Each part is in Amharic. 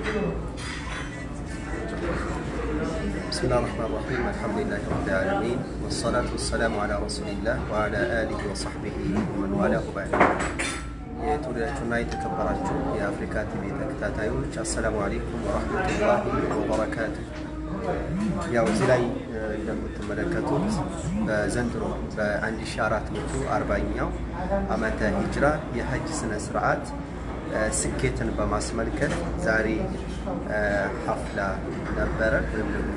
بسم الله الرحمن الرحيم الحمد لله رب العالمين والصلاة والسلام على رسول الله وعلى آله وصحبه ومن والاه بعد የተወደዳችሁና የተከበራችሁ የአፍሪካ ቲቪ ተከታታዮች አሰላሙ አሌይኩም ወረህመቱላሂ ወበረካቱ። ያው እዚህ ላይ እንደምትመለከቱት በዘንድሮ በ1440ኛው ዓመተ ሂጅራ የሐጅ ስነ ስርዓት ስኬትን በማስመልከት ዛሬ ሀፍላ ነበረ ወይም ደግሞ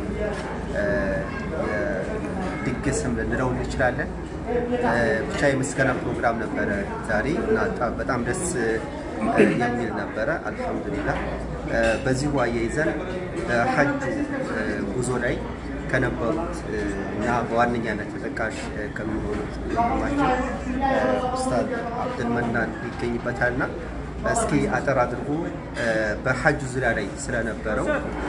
ድግስም ልንለው እንችላለን። ብቻ የምስጋና ፕሮግራም ነበረ ዛሬ እና በጣም ደስ የሚል ነበረ። አልሐምዱሊላህ በዚሁ አያይዘን በሐጁ ጉዞ ላይ ከነበሩት እና በዋነኛነት ተጠቃሽ ከሚሆኑት ወንድማችን ኡስታዝ አብድልመናን ይገኝበታልና እስኪ አጠር አድርጎ በሐጁ ዙሪያ ላይ ስለነበረው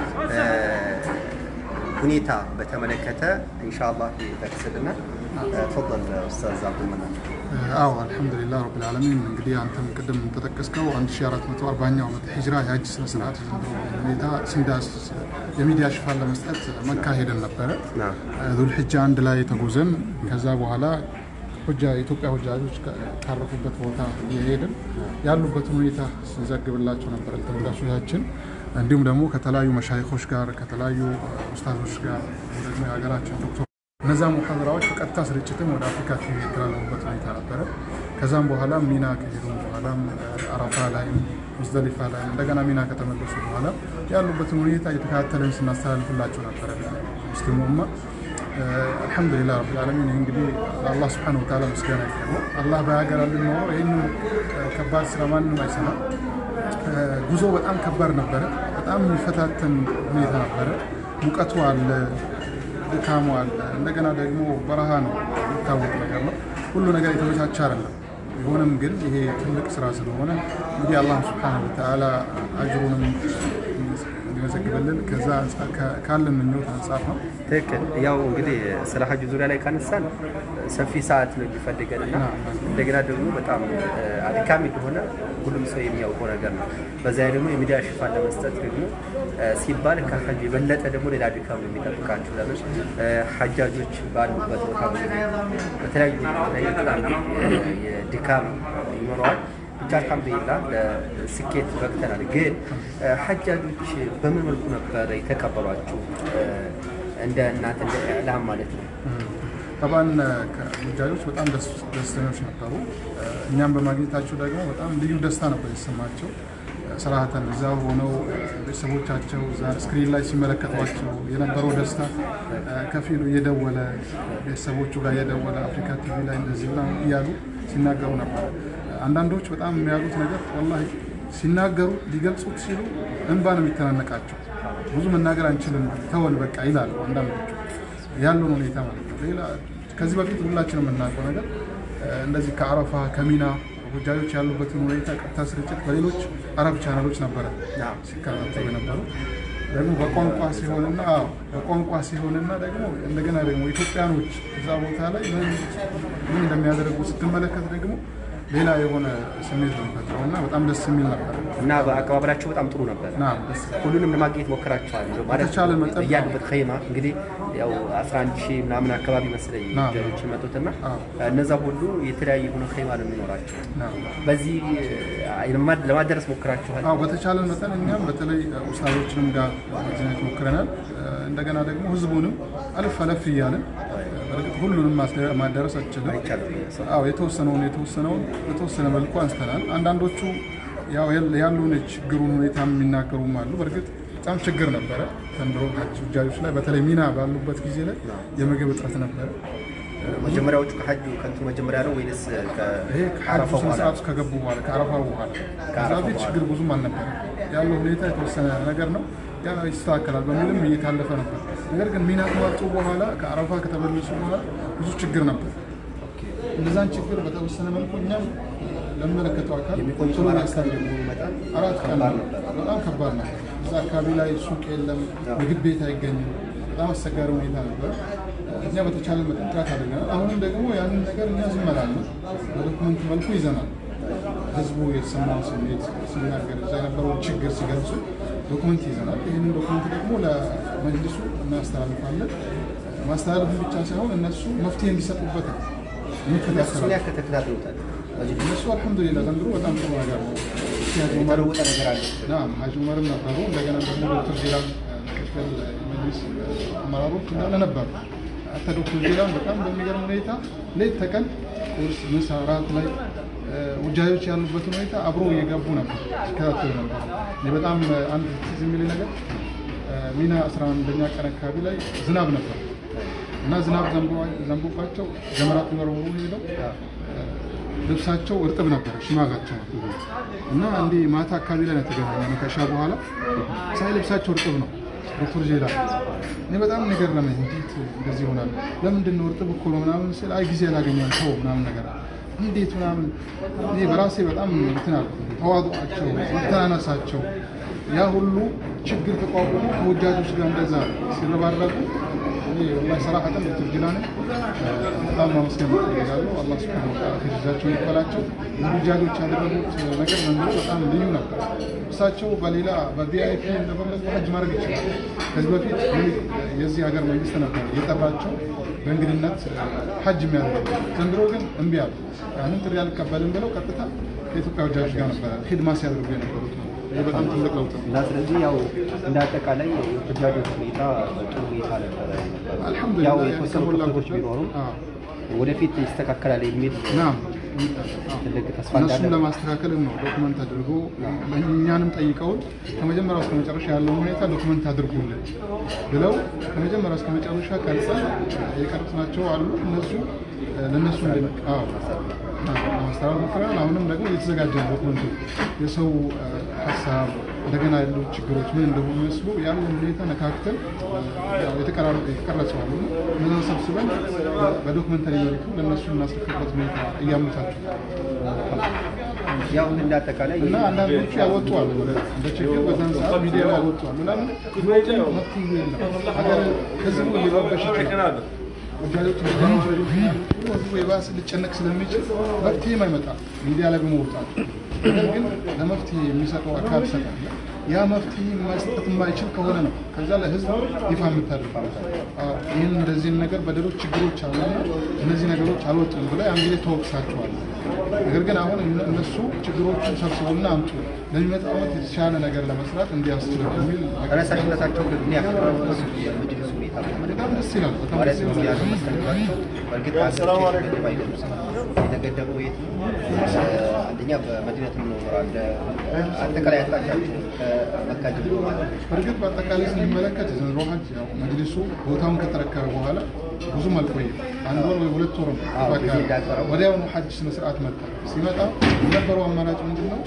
ሁኔታ በተመለከተ ኢንሻአላህ ይጠቅስልናል። ተፈضل ኡስታዝ አብዱልመናን። አዎ አልሐምዱሊላህ ረብል ዓለሚን። እንግዲህ አንተም ቅድም እንደጠቀስከው 1440ኛው ዓመት ሂጅራ የሀጅ ስነ ስርዓት የዘንድሮ ሁኔታ ሲንዳስስ የሚዲያ ሽፋን ለመስጠት መካ ሄደን ነበረ። ዙልሕጃ አንድ ላይ ተጉዘን ከዛ በኋላ ሁጃ የኢትዮጵያ ሁጃጆች ካረፉበት ቦታ እየሄድን ያሉበትን ሁኔታ ስንዘግብላቸው ነበር ተመልካቾቻችን። እንዲሁም ደግሞ ከተለያዩ መሻይኮች ጋር ከተለያዩ ኡስታዞች ጋር ደግሞ የሀገራችን ዶክተር እነዛ ሙሐደራዎች በቀጥታ ስርጭትም ወደ አፍሪካ ቲቪ የተላለፉበት ሁኔታ ነበረ። ከዛም በኋላ ሚና ከሄዱ በኋላም አረፋ ላይ ሙዝደሊፋ ላይ እንደገና ሚና ከተመለሱ በኋላ ያሉበትን ሁኔታ እየተከታተልን ስናስተላልፍላቸው ነበረ ሙስሊሙ ኡማ። አልሐምዱሊላህ ረብል ዓለሚን። ይህ እንግዲህ ለአላህ ስብሐነሁ ወተዓላ ምስጋና ይገባው። አላህ ባያገራልን ኖሮ ይህን ከባድ ስራ ማንም አይሰራም። ጉዞ በጣም ከባድ ነበረ። በጣም የሚፈታተን ሁኔታ ነበረ። ሙቀቱ አለ፣ ድካሙ አለ። እንደገና ደግሞ በረሃ ነው፣ የሚታወቅ ነገር ነው። ሁሉ ነገር የተመቻቸ አይደለም። ቢሆንም ግን ይሄ ትልቅ ስራ ስለሆነ እንግዲህ አላህ ስብሐነሁ ወተዓላ አጅሩንም እንዲመዘግብልን ከዛ ካለን ምኞት አንጻር ነው። ትክክል። ያው እንግዲህ ስለ ሐጅ ዙሪያ ላይ ካነሳን ሰፊ ሰዓት ነው የሚፈልገን እና እንደገና ደግሞ በጣም አድካሚ እንደሆነ ሁሉም ሰው የሚያውቀው ነገር ነው። በዛ ላይ ደግሞ የሚዲያ ሽፋን ለመስጠት ደግሞ ሲባል ከሐጅ የበለጠ ደግሞ ሌላ ድካም ነው የሚጠብቃችሁ። ለምን ሐጃጆች ባሉበት ቦታ በተለያዩ ላይ በጣም ድካም ይኖረዋል። ብቻ አልሐምዱሊላህ ለስኬት በቅተናል። ግን ሐጃጆች በምን መልኩ ነበረ የተቀበሏችሁ? እንደ እናንተ እንደ ኢዕላም ማለት ነው። ጠባን ሁጃጆች በጣም ደስተኞች ነበሩ። እኛም በማግኘታቸው ደግሞ በጣም ልዩ ደስታ ነበር የተሰማቸው። ስርዓተን እዛ ሆነው ቤተሰቦቻቸው እዛ ስክሪን ላይ ሲመለከቷቸው የነበረው ደስታ ከፊሉ እየደወለ ቤተሰቦቹ ጋር እየደወለ አፍሪካ ቲቪ ላይ እንደዚህ ብላ እያሉ ሲናገሩ ነበር። አንዳንዶች በጣም የሚያሉት ነገር ወላሂ ሲናገሩ ሊገልጹት ሲሉ እንባ ነው የሚተናነቃቸው። ብዙ መናገር አንችልም ተወን በቃ ይላሉ አንዳንዶቹ ያለውን ሁኔታ ማለት ነው። ሌላ ከዚህ በፊት ሁላችንም የምናውቀው ነገር እንደዚህ ከአረፋ ከሚና ሁጃጆች ያሉበትን ሁኔታ ቀጥታ ስርጭት በሌሎች አረብ ቻናሎች ነበረ ሲከታተሉ የነበሩ ደግሞ በቋንቋ ሲሆንና በቋንቋ ሲሆንና ደግሞ እንደገና ደግሞ ኢትዮጵያኖች እዛ ቦታ ላይ ምን እንደሚያደርጉ ስትመለከት ደግሞ ሌላ የሆነ ስሜት ነው የሚፈጥረው እና በጣም ደስ የሚል ነበር እና በአቀባበላቸው በጣም ጥሩ ነበር። ሁሉንም ለማግኘት ሞክራቸዋል ማለት በተቻለ መጠን እያሉበት ኸይማ እንግዲህ ያው 11 ሺህ ምናምን አካባቢ መሰለኝ ጀሮች የመጡትና እነዛ ሁሉ የተለያየ የሆነ ኸይማ ነው የሚኖራቸው። በዚህ ለማደረስ ሞክራችኋል? አዎ በተቻለን መጠን እኛም በተለይ ኡስታዞችንም ጋር ማግኘት ሞክረናል። እንደገና ደግሞ ህዝቡንም አለፍ አለፍ እያለን በእርግጥ ሁሉንም ማዳረስ አችልም። አዎ የተወሰነውን የተወሰነውን በተወሰነ መልኩ አንስተናል። አንዳንዶቹ ያሉን የችግሩን ሁኔታ የሚናገሩም አሉ። በእርግጥ በጣም ችግር ነበረ ዘንድሮ ሁጃጆች ላይ በተለይ ሚና ባሉበት ጊዜ ላይ የምግብ እጥረት ነበረ። መጀመሪያዎቹ ከሐጁ ከንቱ መጀመሪያ ነው ወይስ ይሄ ከሐጁ ስነ ስርዓት ውስጥ ከገቡ በኋላ ከአረፋ በኋላ ከዛ በፊት ችግር ብዙም አልነበረ። ያለው ሁኔታ የተወሰነ ነገር ነው ያ ይስተካከላል በሚልም እየታለፈ ነበር። ነገር ግን ሚና ከወጡ በኋላ ከአረፋ ከተመለሱ በኋላ ብዙ ችግር ነበር። እነዛን ችግር በተወሰነ መልኩ እኛም ለሚመለከተው አካል ቶሎ ያስታገሉ አራት ቀን በጣም ከባድ ነበር። እዛ አካባቢ ላይ ሱቅ የለም፣ ምግብ ቤት አይገኝም። በጣም አስቸጋሪ ሁኔታ ነበር። እኛ በተቻለ መጠን ጥረት አድርገናል። አሁንም ደግሞ ያንን ነገር እኛ ዝም አላልንም፣ በዶክመንት መልኩ ይዘናል። ህዝቡ የተሰማውን ስሜት ሲናገር እዛ የነበረውን ችግር ሲገልጹ ዶክመንት ይዘናል። ይህንን ዶክመንት ደግሞ ለመጅልሱ እናስተላልፋለን። ማስተላለፍ ብቻ ሳይሆን እነሱ መፍትሄ እንዲሰጡበት ነው እሱን እንከታተላለን። ያክል ተከታትሎታል። እነሱ አልሐምዱሊላህ ዘንድሮ በጣም ጥሩ ነገር ነው። ሀጂ ዑመር የተለወጠ ነገር አለ። ናም ሀጂ ዑመርም ነበሩ። እንደገና ደግሞ ዶክተር ዜላን ምክትል መጅሊስ አመራሮች እንዳለ ነበሩ። አታ ዶክተር ዜላን በጣም በሚገርም ሁኔታ ሌት ተቀን ቁርስ፣ ምሳ፣ ራት ላይ ውጃዮች ያሉበትን ሁኔታ አብሮ እየገቡ ነበር ሲከታተሉ ነበር። እኔ በጣም አንድ ትዝ የሚል ነገር ሚና 11ኛ ቀን አካባቢ ላይ ዝናብ ነበር እና ዝናብ ዘንቦባቸው ጀመራት መረወሩ ሄደው ልብሳቸው እርጥብ ነበር፣ ሽማጋቸው እና እንዲ ማታ አካባቢ ላይ ነው የተገናኘነው ከሻ በኋላ ሳይ ልብሳቸው እርጥብ ነው። ዶክተር ጄላ እኔ በጣም ነገር ለምን እንዴት እንደዚህ ይሆናል? ለምንድን ነው እርጥብ እኮ ነው ምናምን ስል አይ ጊዜ ያላገኘን ሰው ምናምን ነገር እንዴት ምናምን እኔ በራሴ በጣም እንትን አልኩ። ተዋضعቸው፣ መተናነሳቸው ያ ሁሉ ችግር ተቋቁሞ ከወጃጆች ጋር እንደዛ ሲረባረቁ ሰራሐተን ዶክተር ጅላኔ በጣም ማመስገን እፈልጋለሁ። አላህ ሱብሓነሁ ወተዓላ ከጀዛቸውን ይክፈላቸው። ውጃጆች ያደረጉት ነገር ዘንድሮ በጣም ልዩ ነበር። እሳቸው በሌላ በቪአይፒ እንደፈለጉ ሀጅ ማድረግ ይችላል። ከዚህ በፊት የዚህ ሀገር መንግስት ነበር የጠራቸው በእንግድነት ሀጅ የሚያደርጉ ዘንድሮ ግን እምቢ አሉ። ያንን ጥሪ አልቀበልም ብለው ቀጥታ ከኢትዮጵያ ወጃጆች ጋር ነበረ ሂድማ ሲያደርጉ የነበሩት ነው። ይህ በጣም ትልቅ ለውጥ ነው። እና ስለዚህ ያው እንደ አጠቃላይ የሁጃጆች ሁኔታ ጥሩ ሁኔታ ነበረ። አልሐምዱሊላህ ያው የተወሰኑ የተሞላ ክፍተቶች ቢኖሩም አዎ። ወደፊት ይስተካከላል የሚል ናም ትልቅ ተስፋ እነሱን እንዳለ ለማስተካከልም ነው ዶክመንት አድርጎ እኛንም ጠይቀውን ከመጀመሪያው እስከ መጨረሻ ያለውን ሁኔታ ዶክመንት አድርጉልን ብለው ከመጀመሪያው እስከ መጨረሻ ቀርጸን የቀረጽናቸው አሉ። እነሱ ለእነሱ እንደ- አዎ፣ አዎ፣ ለማስተላለፍ ሞክረናል። አሁንም ደግሞ እየተዘጋጀ ነው ዶክመንቱ የሰው ሀሳብ እንደገና ያሉ ችግሮች ምን እንደሆኑ መስሉ ያለን ሁኔታ ነካክተን ያው የተቀራረ- የተቀረጹ አሉ እነዛን ሰብስበን በዶክመንተሪ መልኩ ለእነሱ እናስረክበት ሁኔታ እያመቻቹ ያው እንደ አጠቃላይ እና አንዳንዶቹ ያወጡ አሉ እንደ ችግር በዛን ሰዓት ሚዲያ ላይ ያወጡ አሉ። ለምን መፍትሄ የለም። ሀገር ህዝቡ ሊረበሽ ይችላል። ወዳጆች ህዝቡ የባሰ ሊጨነቅ ስለሚችል መፍትሄም አይመጣም ሚዲያ ላይ በመውጣት ነገር ግን ለመፍትሄ የሚሰጠው አካል ሰቃለ ያ መፍትሄ መስጠት የማይችል ከሆነ ነው ከዛ ለህዝብ ይፋ የምታደርገው አዎ፣ ይህን እንደዚህ ነገር በደሎች ችግሮች አሉና እነዚህ ነገሮች አልወጡም ብላ ያን ጊዜ ተወቅሳቸዋል። ነገር ግን አሁን እነ- እነሱ ችግሮችን ሰብስቡና አምጡ ለሚመጣው ዓመት የተሻለ ነገር ለመስራት እንዲያስችል የሚል ተነሳሽነታቸው ግን ምን ያክል ነው? የመጅልስ ሁኔታ በጣም ደስ ይላል። በጣም ማለት ደስ ነው ይላል። ያለው መስተንግዷቸው በእርግጥ ሀገር የተገደበ አይደለም። የተገደበው የት ነው? አንደኛ በመዲነት የምንኖር አለ አጠቃላይ አቅጣጫቸው ከመካ ጀምሮ ማለት ነው። በእርግጥ በአጠቃላይ ስንመለከት የዘንድሮ ሀጅ ያው መጅሊሱ ቦታውን ከተረከበ በኋላ ብዙም አልቆየም። አንድ ወር ወይ ሁለት ወር ነው አዎ፣ በቃ ጊዜ እንዳጠረው። ወዲያውኑ ሀጅ ስነ ስርዓት መጣ። ሲመጣ የነበረው አማራጭ ምንድን ነው?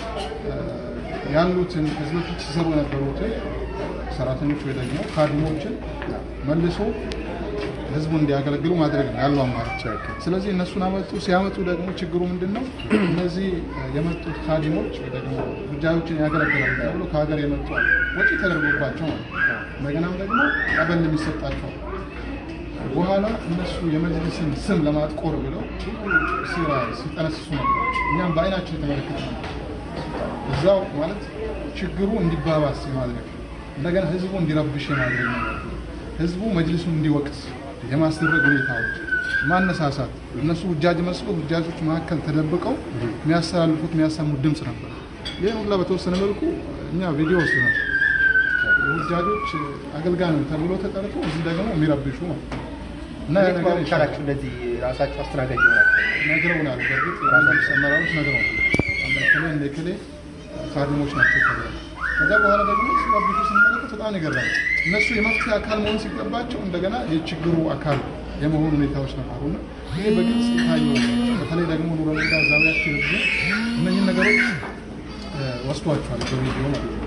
ያሉትን ከዚህ በፊት ሲሰሩ የነበሩትን ሰራተኞች ወይ ደግሞ ካድሞችን መልሶ ህዝቡን እንዲያገለግሉ ማድረግ ነው ያለው አማራጭ። ስለዚህ እነሱን አመጡ። ሲያመጡ ደግሞ ችግሩ ምንድን ነው? እነዚህ የመጡት ካዲሞች ወይ ደግሞ ጉዳዮችን ያገለግላሉ ተብሎ ከሀገር የመጡ አሉ። ወጪ ተደርጎባቸው ማለት ነው። እንደገናም ደግሞ ቀበል የሚሰጣቸው አሉ። በኋላ እነሱ የመጅሊስን ስም ለማጥቆር ብለው ሲራ ሲጠነስሱ ነበር። እኛም በአይናችን የተመለከተ ነው። እዛው ማለት ችግሩ እንዲባባስ የማድረግ እንደገና ህዝቡ እንዲረብሽ የማድረግ ነገር ህዝቡ መጅሊሱን እንዲወቅስ የማስደረግ ሁኔታዎች ማነሳሳት እነሱ ውጃጅ መስሎ ውጃጆች መካከል ተደብቀው የሚያስተላልፉት የሚያሰሙት ድምፅ ነበር። ይህን ሁላ በተወሰነ መልኩ እኛ ቪዲዮ ወስደናል። የውጃጆች አገልጋይ ነው ተብሎ ተጠርቶ እዚህ ደግሞ የሚረብሹ ነው እና ያ ነገር ይሻላል ቻላችሁ እንደዚህ ራሳቸው አስተናጋጅ ይሆናቸው ነግረውናል። በእርግጥ ራሳቸው አመራሮች ነግረውናል። እንደከሌ እንደከሌ ካድሞች ናቸው ተብሏል። ከዛ በኋላ ደግሞ ሲረብሹ ስንመለከት በጣም ይገርማል። እነሱ የመፍትሄ አካል መሆን ሲገባቸው እንደገና የችግሩ አካል የመሆኑ ሁኔታዎች ነበሩና ይህ በግልጽ የታየው በተለይ ደግሞ ኑረዳ ዛቢያቸው ህዝቡ እነኝህን ነገሮች እ፣ ወስዷቸዋል በቪዲዮ ማለት ነው።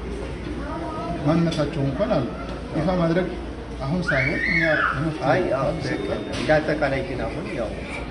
ማንነታቸው እንኳን አለ ይፋ ማድረግ አሁን ሳይሆን እኛ የመፍትሄ አይ አዎ፣ ትክክል። እንደ አጠቃላይ ግን አሁን ያው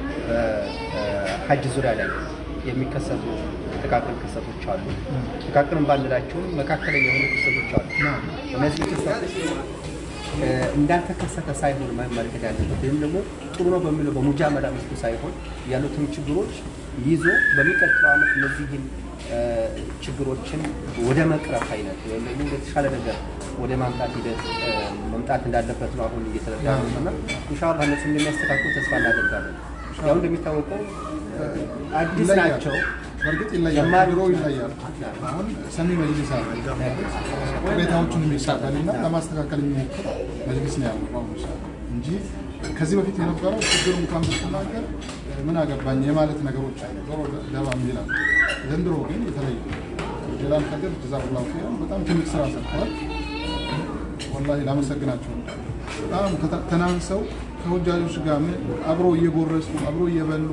በሀጅ ዙሪያ ላይ የሚከሰቱ ጥቃቅን ክስተቶች አሉ። ጥቃቅን ባንላቸውም መካከለኛ የሆኑ ክስተቶች አሉ። ና እነዚህ ክስተቶች እ፣ እንዳልተከሰተ ሳይሆን መመልከት ያለበት ወይም ደግሞ ጥሩ ነው በሚለው በሙጃመላ መልኩ ሳይሆን ያሉትን ችግሮች ይዞ በሚቀጥለው ዓመት እነዚህን ችግሮችን ወደ መቅረፍ አይነት ወይም ደግሞ ወደ ተሻለ ነገር ወደ ማምጣት ሂደት መምጣት እንዳለበት ነው አሁን እየተረዳ ነው እና ኢንሻላህ እነሱ እንደሚያስተካክሉ ተስፋ እናደርጋለን። ያው እንደሚታወቀው አዲስ ናቸው። በእርግጥ ይለያል፣ ድሮ ይለያል። አሁን ሰሚ መጅሊስ አለ ቅሬታዎቹን የሚቀበልና ለማስተካከል የሚሞክር መጅሊስ ነው ያለው በአሁኑ ሰዓት እንጂ ከዚህ በፊት የነበረው ችግሩ እንኳን ብትናገር ምን አገባኝ የማለት ነገሮች አሉ፣ ዞሮ ደባ የሚላል። ዘንድሮ ግን የተለየ ጀላል ከድር ጀዛኩላሁ ኸይረን በጣም ትልቅ ስራ ሰርተዋል። ወላሂ ላመሰግናቸው በጣም ተናንሰው ከወጃጆች ጋር አብሮ እየጎረሱ አብሮ እየበሉ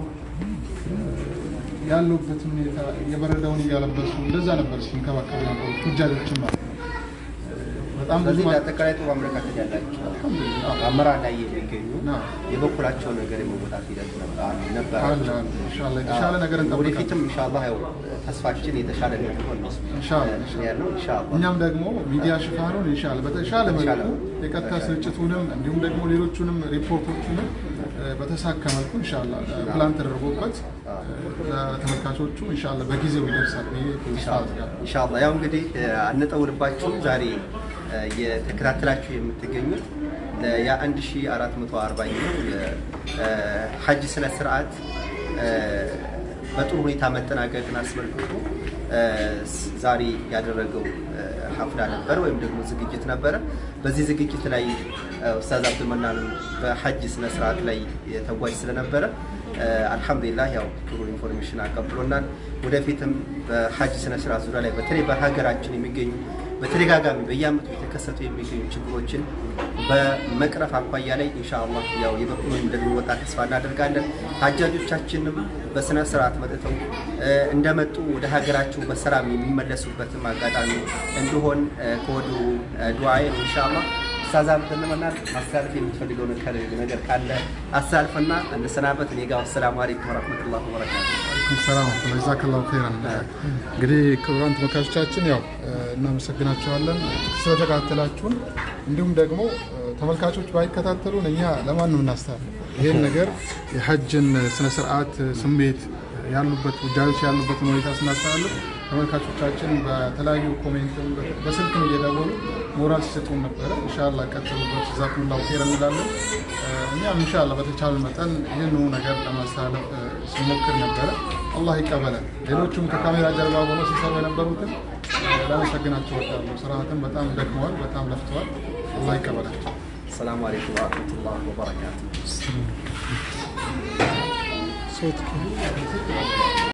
ያሉበትን ሁኔታ የበረዳውን እያለበሱ እንደዛ ነበር ሲንከባከቡ ነበሩ ቱጃሮችን ማለት ነው። በጣም ብዙ ስለዚህ አጠቃላይ ጥሩ አመለካከት ያላቸው አመራር ላይ የሚገኙ የበኩላቸው ነገር የመወጣት ሂደት ነበር። ኢንሻላህ የተሻለ ነገር እንጠብቃለን። ወደፊትም ኢንሻላህ ያው ተስፋችን የተሻለ እንደሚሆን ነው ያለው ኢንሻላህ። እኛም ደግሞ ሚዲያ ሽፋኑን ኢንሻላህ በተሻለ መልኩ የቀጥታ ስርጭቱንም እንዲሁም ደግሞ ሌሎቹንም ሪፖርቶቹንም በተሳካ መልኩ ኢንሻላህ ፕላን ተደርጎበት ለተመልካቾቹ ኢንሻላህ በጊዜው ይደርሳል ብዬ ተስፋ አደርጋለሁ። ኢንሻላህ ያው እንግዲህ አንጠውልባችሁም ዛሬ የተከታተላችሁ የምትገኙት የአንድ ሺ አራት መቶ አርባኛው የሀጅ ስነ ስርዓት በጥሩ ሁኔታ መጠናቀቅን አስመልክቶ ዛሬ ያደረገው ሀፍላ ነበረ ወይም ደግሞ ዝግጅት ነበረ። በዚህ ዝግጅት ላይ ኡስታዝ አብዱልመናን በሀጅ ስነ ስርዓት ላይ ተጓዥ ስለነበረ አልሐምዱሊላህ ያው ጥሩ ኢንፎርሜሽን አቀብሎናል። ወደፊትም በሀጅ ስነ ስርዓት ዙሪያ ላይ በተለይ በሀገራችን የሚገኙ በተደጋጋሚ በየአመቱ የተከሰቱ የሚገኙ ችግሮችን በመቅረፍ አኳያ ላይ ኢንሻአላህ ያው የበኩሉን እንደሚወጣ ተስፋ እናደርጋለን። ሀጃጆቻችንም በስነ ስርዓት መጥተው እንደመጡ ወደ ሀገራቸው በሰላም የሚመለሱበትም አጋጣሚ እንዲሆን ከወዲሁ ዱዓዬ ነው ኢንሻአላህ። ኡስታዝ አብዱልመናን ማስተላለፍ የምትፈልገው ነገር ካለ አስተላልፍና እንሰናበት። እኔ ጋር አሰላሙ አለይኩም ወረህመቱላሂ ወበረካቱ። ሰላም ጀዛከላሁ ኸይረን። እንግዲህ ክቡራን ተመልካቾቻችን ያው እናመሰግናቸዋለን ስለተከታተላችሁን። እንዲሁም ደግሞ ተመልካቾች ባይከታተሉን እኛ ለማንም እናስተላልፍ ይህን ነገር የሀጅን ስነስርዓት ስሜት ያሉበት ውጃጆች ያሉበትን ሁኔታ ስናስተላልፍ ተመልካቾቻችን በተለያዩ ኮሜንትም በስልክም እየደወሉ ሞራል ሲሰጡን ነበረ። ኢንሻላ ቀጥሉበት፣ ጀዛኩሙላሁ ኸይረን እንላለን። እኛም ኢንሻላ በተቻለ መጠን ይህንኑ ነገር ለማስተላለፍ ሲሞክር ነበረ። አላህ ይቀበለን። ሌሎቹም ከካሜራ ጀርባ ሆኖ ሲሰሩ የነበሩትን ላመሰግናቸው እወዳለሁ። ስርዓትን በጣም ደክመዋል፣ በጣም ለፍተዋል። አላህ ይቀበላቸው። ሰላሙ አለይኩም ወረህመቱላሂ ወበረካቱ።